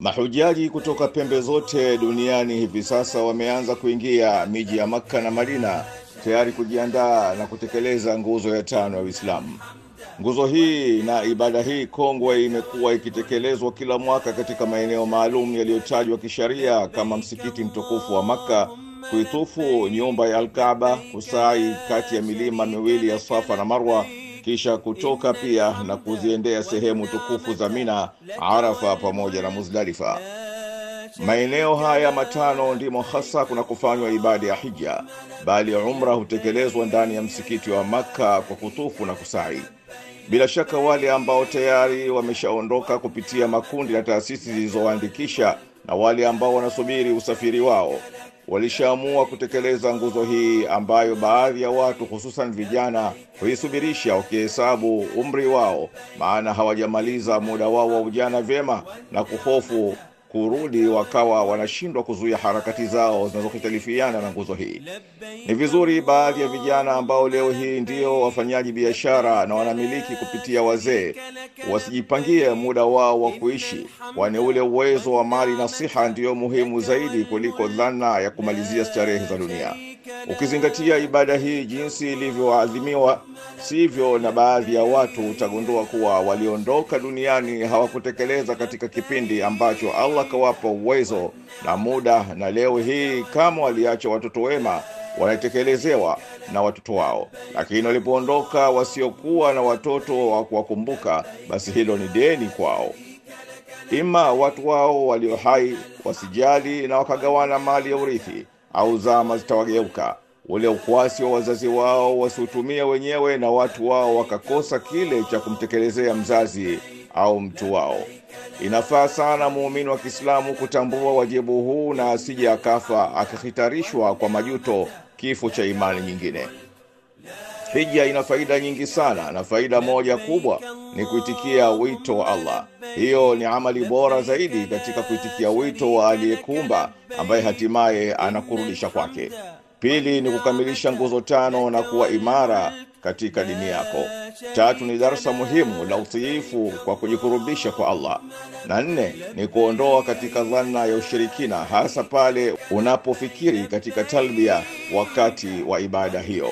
Mahujaji kutoka pembe zote duniani hivi sasa wameanza kuingia miji ya Makka na Madina tayari kujiandaa na kutekeleza nguzo ya tano ya Uislamu. Nguzo hii na ibada hii kongwe imekuwa ikitekelezwa kila mwaka katika maeneo maalum yaliyotajwa kisharia kama msikiti mtukufu wa Makka, kuitufu nyumba ya Alkaaba, kusai kati ya milima miwili ya Safa na Marwa, kisha kutoka pia na kuziendea sehemu tukufu za Mina, Arafa pamoja na Muzdalifa. Maeneo haya matano ndimo hasa kuna kufanywa ibada ya hija, bali umra hutekelezwa ndani ya msikiti wa Makka kwa kutufu na kusai. Bila shaka wale ambao tayari wameshaondoka kupitia makundi na taasisi zilizoandikisha na wale ambao wanasubiri usafiri wao walishaamua kutekeleza nguzo hii ambayo baadhi ya watu hususan vijana huisubirisha wakihesabu umri wao, maana hawajamaliza muda wao wa ujana vyema na kuhofu kurudi wakawa wanashindwa kuzuia harakati zao zinazohitalifiana na nguzo hii. Ni vizuri baadhi ya vijana ambao leo hii ndio wafanyaji biashara na wanamiliki kupitia wazee wasijipangie muda wao wa kuishi, kwani ule uwezo wa mali na siha ndiyo muhimu zaidi kuliko dhana ya kumalizia starehe za dunia. Ukizingatia ibada hii jinsi ilivyoadhimiwa, sivyo na baadhi ya watu, utagundua kuwa waliondoka duniani hawakutekeleza katika kipindi ambacho Allah kawapa uwezo na muda, na leo hii kama waliacha watoto wema wanatekelezewa na watoto wao, lakini walipoondoka wasiokuwa na watoto wa kuwakumbuka, basi hilo ni deni kwao. Ima watu wao walio hai wasijali na wakagawana mali ya urithi au zama zitawageuka, ule ukwasi wa wazazi wao wasiutumie wenyewe na watu wao wakakosa kile cha kumtekelezea mzazi au mtu wao. Inafaa sana muumini wa Kiislamu kutambua wajibu huu na asije akafa akihitarishwa kwa majuto kifo cha imani nyingine. Hija ina faida nyingi sana, na faida moja kubwa ni kuitikia wito wa Allah. Hiyo ni amali bora zaidi katika kuitikia wito wa aliyekuumba ambaye hatimaye anakurudisha kwake. Pili ni kukamilisha nguzo tano na kuwa imara katika dini yako. Tatu ni darsa muhimu la utiifu kwa kujikurubisha kwa Allah, na nne ni kuondoa katika dhana ya ushirikina, hasa pale unapofikiri katika talbia wakati wa ibada hiyo.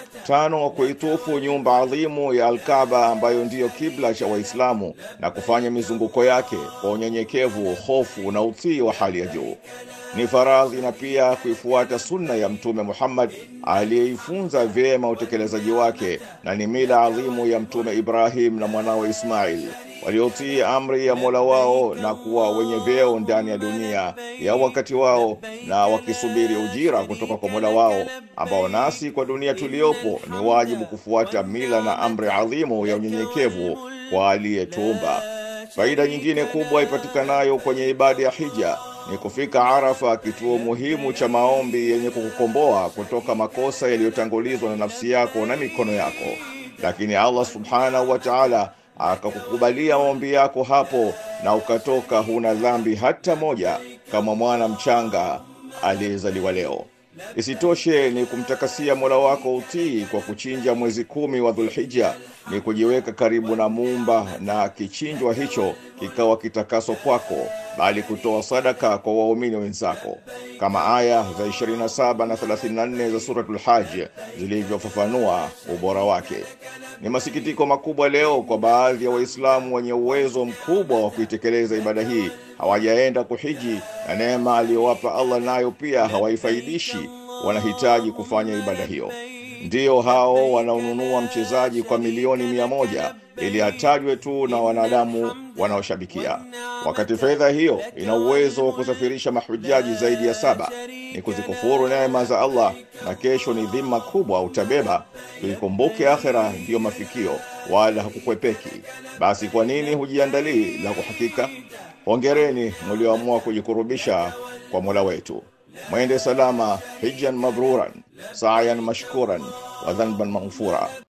Tano, kuitufu nyumba adhimu ya Alkaaba ambayo ndiyo kibla cha Waislamu na kufanya mizunguko yake kwa unyenyekevu, hofu na utii wa hali ya juu. Ni faradhi na pia kuifuata sunna ya Mtume Muhammad aliyeifunza vyema utekelezaji wake, na ni mila adhimu ya Mtume Ibrahim na mwanawe Ismail waliotii amri ya Mola wao na kuwa wenye vyeo ndani ya dunia ya wakati wao na wakisubiri ujira kutoka kwa Mola wao, ambao nasi kwa dunia tuliyopo ni wajibu kufuata mila na amri adhimu ya unyenyekevu kwa aliyetuumba. Faida nyingine kubwa ipatikanayo kwenye ibada ya hija ni kufika Arafa, kituo muhimu cha maombi yenye kukukomboa kutoka makosa yaliyotangulizwa na nafsi yako na mikono yako, lakini Allah subhanahu wa ta'ala akakukubalia maombi yako hapo na ukatoka huna dhambi hata moja, kama mwana mchanga aliyezaliwa leo. Isitoshe ni kumtakasia Mola wako utii kwa kuchinja mwezi kumi wa Dhulhija, ni kujiweka karibu na Muumba na kichinjwa hicho kikawa kitakaso kwako, bali kutoa sadaka kwa waumini wenzako, kama aya za 27 na 34 za Suratul Hajj zilivyofafanua ubora wake. Ni masikitiko makubwa leo kwa baadhi ya Waislamu wenye uwezo mkubwa wa kuitekeleza ibada hii hawajaenda kuhiji, na neema aliyowapa Allah nayo pia hawaifaidishi. Wanahitaji kufanya ibada hiyo. Ndiyo hao wanaonunua mchezaji kwa milioni mia moja ili atajwe tu na wanadamu wanaoshabikia, wakati fedha hiyo ina uwezo wa kusafirisha mahujaji zaidi ya saba. Ni kuzikufuru neema za Allah, na kesho ni dhima kubwa utabeba. Tuikumbuke akhera ndiyo mafikio, wala hakukwepeki. Basi kwa nini hujiandalii la kuhakika? Hongereni mlioamua kujikurubisha kwa Mola wetu. Mwende salama, hijjan mabruran, sa'yan mashkuran wa dhanban maghfura.